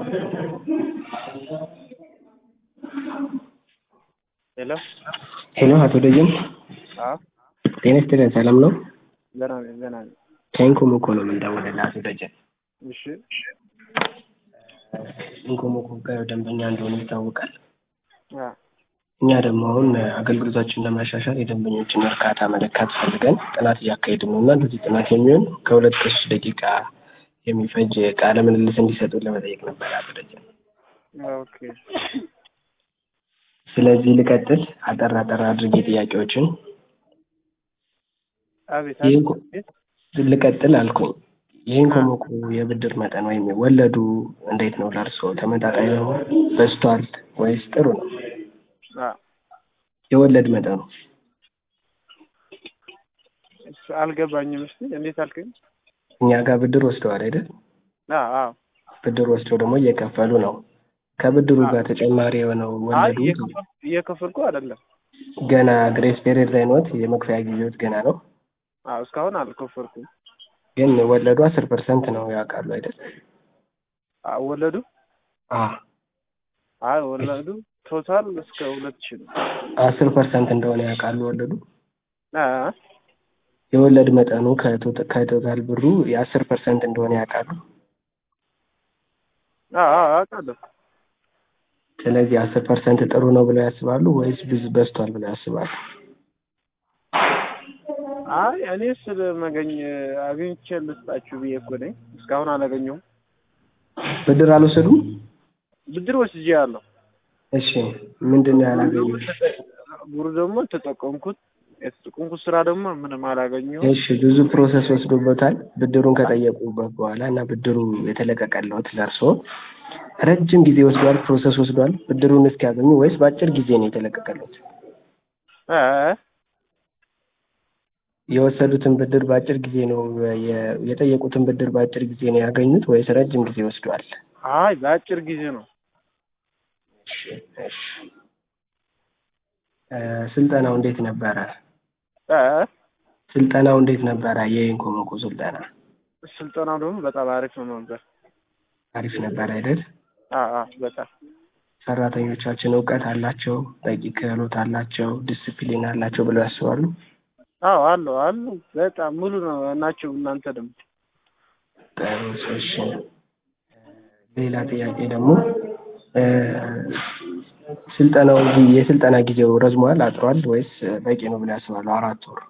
ሄሎ ሄሎ አቶ ደጀን አዎ ጤና ይስጥልን ሰላም ነው? ገና ነኝ ገና ነኝ። ከኢንኮም እኮ ነው የምንደውልልህ አቶ ደጀን። እሺ ኢንኮም እኮ ጋር ደንበኛ እንደሆነ ይታወቃል። አ እኛ ደግሞ አሁን አገልግሎታችን ለማሻሻል የደንበኞችን እርካታ መለካት ፈልገን ጥናት እያካሄድን ነው እና ለዚህ ጥናት የሚሆን ከሁለት ከሶስት ደቂቃ የሚፈጅ ቃለ ምልልስ እንዲሰጡን ለመጠየቅ ነበር አቶ ደጀን። ኦኬ ስለዚህ ልቀጥል አጠር አጠር አድርጌ ጥያቄዎችን አቤት ይህን አቤት ኮ- ልቀጥል አልኩኝ። የኢንኮም እኮ የብድር መጠን ወይም ወለዱ እንዴት ነው ለእርስዎ? ተመጣጣኝ ነው? በዝቷል ወይስ ጥሩ ነው? አ የወለድ መጠኑ እሱ አልገባኝም። እስኪ እንዴት አልከኝ? እኛ ጋር ብድር ወስደዋል አይደል? አ አ ብድር ወስደው ደግሞ እየከፈሉ ነው። ከብድሩ ጋር ተጨማሪ የሆነው አይ ወለዱ እየከፈል እየከፈልኩ አይደለም። ገና ግሬስ ፔሪየድ ላይ ኖት፣ የመክፈያ ጊዜዎት ገና ነው። አ እስካሁን አልከፈልኩም። ግን ወለዱ አስር ፐርሰንት ነው ያውቃሉ አይደል? አ ወለዱ አ አይ ወለዱ ቶታል እስከ ሁለት ሺህ ነው። አስር ፐርሰንት እንደሆነ ያውቃሉ ወለዱ። አ የወለድ መጠኑ ከቶታ- ከቶታል ብሩ የአስር ፐርሰንት እንደሆነ ያውቃሉ። አ አ አውቃለሁ። ስለዚህ አስር ፐርሰንት ጥሩ ነው ብለው ያስባሉ ወይስ ብዙ በዝቷል ብለው ያስባሉ? አይ እኔ ስለ መገኝ አግኝቼ ልስጣችሁ ብዬ እኮ ነኝ። እስካሁን አላገኘሁም። ብድር አልወሰዱም? ብድር ወስጄ ያለሁ እሺ ምንድን ነው ያላገኙት? ብሩ ደግሞ ተጠቀምኩት። የተጠቀምኩት ስራ ደግሞ ምንም አላገኘሁም። እሺ ብዙ ፕሮሰስ ወስዶበታል ብድሩን ከጠየቁበት በኋላ እና ብድሩ የተለቀቀለት ለእርስዎ ረጅም ጊዜ ወስዷል፣ ፕሮሰስ ወስዷል ብድሩን እስኪያገኙ ወይስ በአጭር ጊዜ ነው የተለቀቀለት? አ የወሰዱትን ብድር በአጭር ጊዜ ነው የ- የጠየቁትን ብድር በአጭር ጊዜ ነው ያገኙት ወይስ ረጅም ጊዜ ወስዷል? አይ በአጭር ጊዜ ነው። እሺ እሺ እ ስልጠናው እንዴት ነበረ? አ ስልጠናው እንዴት ነበረ? የኢንኮሞኮ ስልጠና ስልጠናው ደግሞ በጣም አሪፍ ነው ነበር። አሪፍ ነበር አይደል? አ አ በጣም ሰራተኞቻችን እውቀት አላቸው፣ በቂ ክህሎት አላቸው፣ ዲስፕሊን አላቸው ብለው ያስባሉ? አዎ አሉ አሉ በጣም ሙሉ ነው ናቸው። እናንተ ደግሞ ጥሩ እሺ። ሌላ ጥያቄ ደግሞ እ ስልጠናው ጊ- የስልጠና ጊዜው ረዝሟል አጥሯል ወይስ በቂ ነው ብለው ያስባሉ? አራት ወር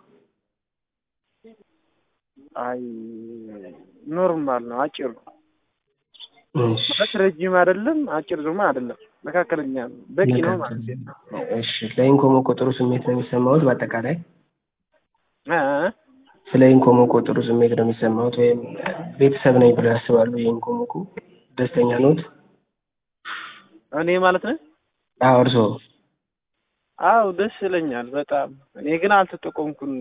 አይ ኖርማል ነው፣ አጭር ነው እሺ ማለት ረጅም አይደለም፣ አጭር ደግሞ አይደለም፣ መካከለኛ ነው። በቂ ነው ማለት ነው። እሺ ለኢንኮሞኮ ጥሩ ስሜት ነው የሚሰማዎት? በአጠቃላይ አ ስለ ኢንኮሞኮ ጥሩ ስሜት ነው የሚሰማዎት ወይም ቤተሰብ ነኝ ብለው ያስባሉ? የኢንኮሞኮ ደስተኛ ኖት? እኔ ማለት ነው። አዎ እርስዎ? አዎ ደስ ይለኛል በጣም። እኔ ግን አልተጠቀምኩም።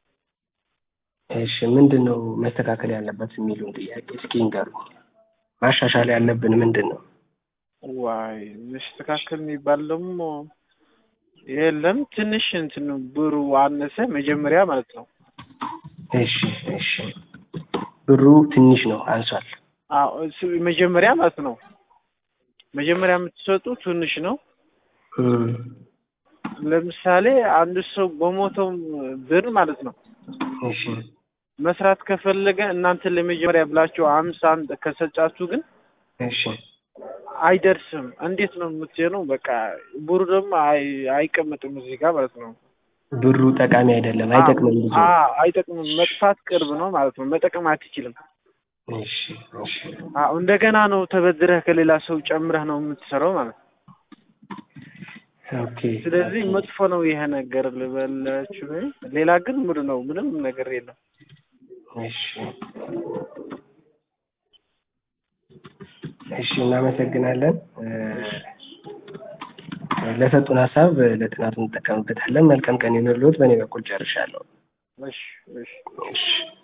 እሺ ምንድን ነው መስተካከል ያለበት የሚሉን ጥያቄ እስኪ ንገሩ። ማሻሻል ያለብን ምንድን ነው? ዋይ መስተካከል የሚባል ደግሞ የለም። ትንሽ እንትን ብሩ አነሰ መጀመሪያ ማለት ነው። እሺ እሺ ብሩ ትንሽ ነው አንሷል። አዎ እሱ መጀመሪያ ማለት ነው። መጀመሪያ የምትሰጡ ትንሽ ነው። እም፣ ለምሳሌ አንድ ሰው በሞተው ብር ማለት ነው እሺ መስራት ከፈለገ እናንተ ለመጀመሪያ ብላችሁ አምሳ አንድ ከሰጫችሁ ግን እሺ አይደርስም። እንዴት ነው የምትሆነው? በቃ ብሩ ደግሞ አይ- አይቀመጥም እዚህ ጋር ማለት ነው። ብሩ ጠቃሚ አይደለም፣ አይጠቅምም ብዙ። አዎ አይጠቅምም። መጥፋት ቅርብ ነው ማለት ነው። መጠቀም አትችልም። እሺ እሺ አዎ እንደገና ነው ተበድረህ ከሌላ ሰው ጨምረህ ነው የምትሰራው ማለት ነው። ኦኬ ስለዚህ መጥፎ ነው ይሄ ነገር ልበላችሁ። ሌላ ግን ሙሉ ነው፣ ምንም ነገር የለም። እሺ እሺ እናመሰግናለን። እ፣ ለሰጡን ሀሳብ ለጥናቱ እንጠቀምበታለን። መልካም ቀን ይሁንልዎት። በእኔ በኩል ጨርሻለሁ። እሺ እሺ እሺ